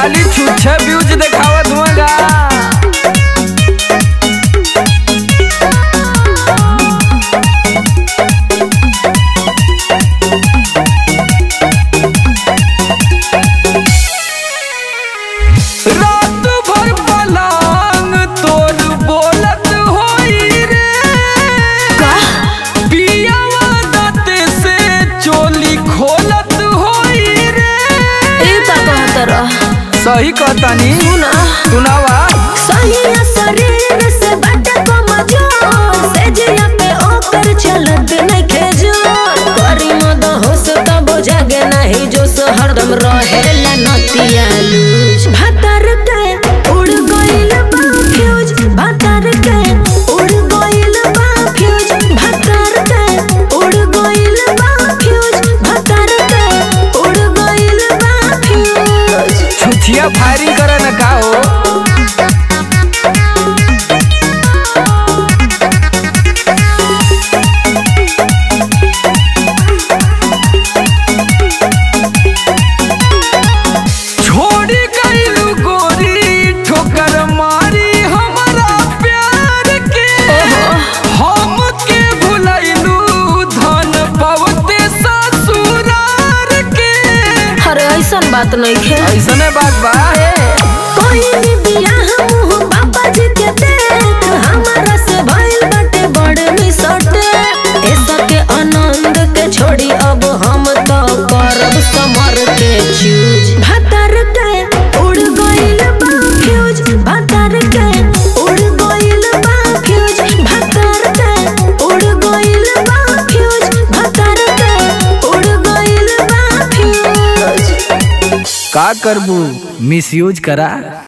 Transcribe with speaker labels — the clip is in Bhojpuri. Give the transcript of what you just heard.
Speaker 1: खाली छुच्छे व्यूज देखावत हुआगा रात भर पलंग तोर बोलत होई रे पियावा दाते से चोली खोलत होई रे
Speaker 2: ए ता कहत रह
Speaker 1: सही कहतानी
Speaker 2: सुना
Speaker 1: सुनावा
Speaker 2: सही शरीर से बट कमजोर से जिया पे ओकर चलत नइखे जोर करी मद होश तब जागे नाही जोश हरदम रहेला नतिया लूज भतर के उड़ गइल बा फ्यूज भतर के उड़ गइल बा फ्यूज भतर के उड़ गइल बा फ्यूज भतर के उड़ गइल बा फ्यूज
Speaker 1: छुछिया फायरिंग करे न का हो छोड़ी गइलू गोरी ठोकर मारी हमारा प्यार के हम के भुलैलू धन पवते ससुरार के
Speaker 2: अरे ऐसन बात नहीं खे
Speaker 1: ऐसने बात बा
Speaker 2: कोई भी बियाह मुँह बाबा जी के देख हमारा से भइल बाटे बड़ मिसटे ऐसा के आनंद के छोड़ी अब हम तो करब समर के चूज भतर के उड़ गइल बा फ्यूज भतर के उड़ गइल बा फ्यूज भतर के उड़ गइल बा फ्यूज भतर के उड़ गइल बा फ्यूज
Speaker 1: का करबू मिसयूज करा